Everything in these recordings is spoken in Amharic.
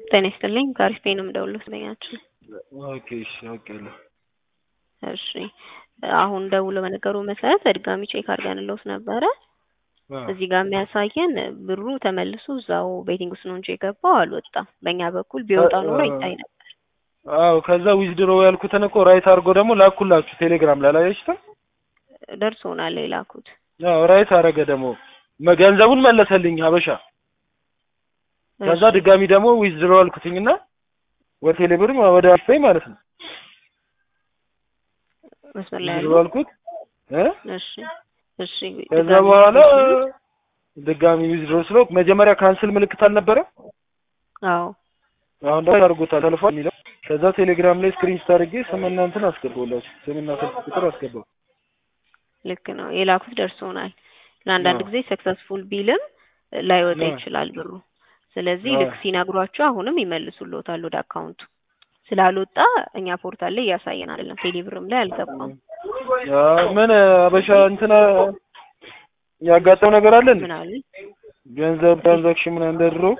ጤና ይስጥልኝ ከአሪፍ ፔ ነው የምደውለው ስለኛችሁ። ኦኬ እሺ አውቄያለሁ። እሺ አሁን ደውሎ በነገሩ መሰረት በድጋሚ ቼክ አድርገንልዎት ነበረ። አ እዚህ ጋር የሚያሳየን ብሩ ተመልሶ እዛው ቤቲንግ ውስጥ ነው እንጂ የገባው አልወጣም። በእኛ በኩል ቢወጣ ኖሮ ይታይ ነበር። አዎ ከዛ ዊዝድሮ ያልኩትን እኮ ራይት አድርጎ ደግሞ ላኩላችሁ ቴሌግራም ላይ አላያችሁትም? ደርሶናል የላኩት። አዎ ራይት አረገ ደግሞ መ- ገንዘቡን መለሰልኝ ሀበሻ። ከዛ እሺ፣ ድጋሚ ደግሞ ዊዝድሮ ያልኩትኝና ወደ ቴሌብር ወደ አፍፔይ ማለት ነው መስመር ላይ ዊዝድሮ ያሉ ያልኩት እ እሺ፣ እሺ ከዛ ድጋሚ በኋላ ይችላል? ድጋሚ ዊዝድሮ ስለው መጀመሪያ ካንስል ምልክት አልነበረ? አዎ አሁን ደግሞ አድርጎታል ተልፏል የሚለው ከዛ ቴሌግራም ላይ ስክሪንሾት አድርጌ ስምና እንትን አስገባሁላችሁ ስምና ስልክ ቁጥር አስገባሁ። ልክ ነው የላኩት ደርሶናል። ለአንዳንድ አዎ። ጊዜ ሰክሰስፉል ቢልም ላይወጣ አዎ። ይችላል ብሩ። ስለዚህ አዎ። ልክ ሲነግሯቸው አሁንም ይመልሱልዎታል ወደ አካውንቱ። ስላልወጣ እኛ ፖርታል ላይ እያሳየን አይደለም፣ ቴሌብርም ላይ አልገባም። አዎ፣ ምን አበሻ እንትና ያጋጠመው ነገር አለ እንዴ? ምን አሉ? ገንዘብ ትራንዛክሽን ምናምን እንደ ድሮ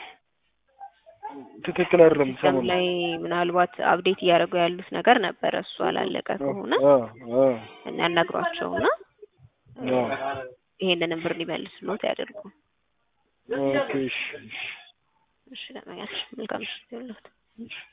ትክክል አይደለም ሲስተም ሰሞኑን። ላይ ምናልባት አፕዴት እያደረጉ ያሉት ነገር ነበረ። እሱ አላለቀ ከሆነ አዎ አዎ ያናግሯቸውና አዎ ይሄንንም ብር ሊመልሱልዎት ያደርጉ። ኦኬ እሺ እሺ እሺ ለማያችሁ መልካም ምሽት ይሁንልዎት። እሺ